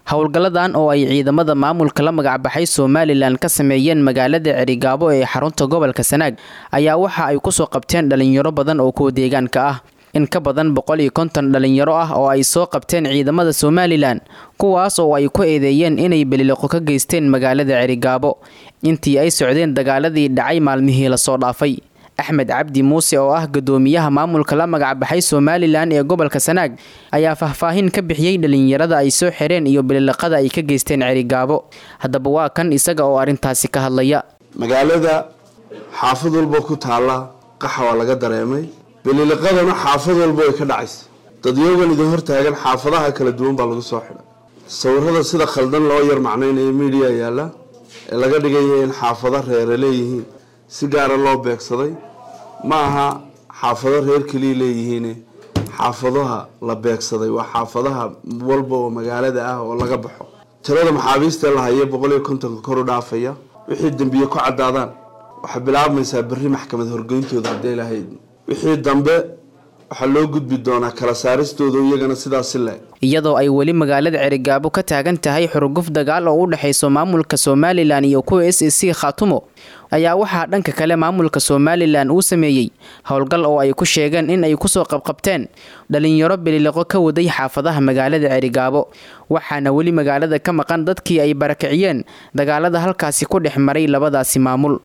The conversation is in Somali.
howlgalladan oo ay ciidamada maamulka la magacbaxay somalilan ka sameeyeen magaalada cerigaabo ee xarunta gobolka sanaag ayaa waxa ay kusoo qabteen dhalinyaro badan oo kuwa deegaanka ah in ka badan boqol iyo konton dhalinyaro ah oo ay soo qabteen ciidamada somalilan kuwaas oo ay ku eedeeyeen inay beliloqo ka geysteen magaalada cerigaabo intii ay socdeen dagaaladii dhacay maalmihii lasoo dhaafay axmed cabdi muuse oo ah gadoomiyaha maamulka la magacbaxay somalilan ee gobolka sanaag ayaa faahfaahin ka bixiyey dhalinyarada ay soo xireen iyo bililiqada ay ka geysteen cerigaabo haddaba waa kan isaga oo arrintaasi ka hadlaya magaalada xaafad walba ku taalla qaxa waa laga dareemay bililiqadana xaafad walba way ka dhacaysa dadyogan idin hortaagan xaafadaha kala duwan baa lagu soo xidhay sawirada sida khaldan loo yar macnaynayo midiya yaalla ee laga dhigaya in xaafado reere leeyihiin si gaara loo beegsaday ma aha xaafado reer keliya leeyihiin xaafadaha la beegsaday waa xaafadaha walba oo magaalada ah oo laga baxo tirada maxaabiista la haya boqol iyo kontonka kor u dhaafaya wixii dembiye ku caddaadaan waxay bilaabmaysaa berri maxkamad horgeyntooda haddii lahayd wixii dambe waxaa loo gudbi doonaa kala saaristooda iyagana sidaasi le iyadoo ay weli magaalada cerigaabo ka taagan tahay xurguf dagaal oo u dhexayso maamulka somalilan iyo kuwa s c khaatumo ayaa waxaa dhanka kale maamulka somalilan uu sameeyey howlgal oo ay ku sheegeen in ay kusoo qabqabteen dhalinyaro bililiqo ka waday xaafadaha magaalada cerigaabo waxaana weli magaalada ka maqan dadkii ay barakiciyeen dagaalada halkaasi ku dhex maray labadaasi maamul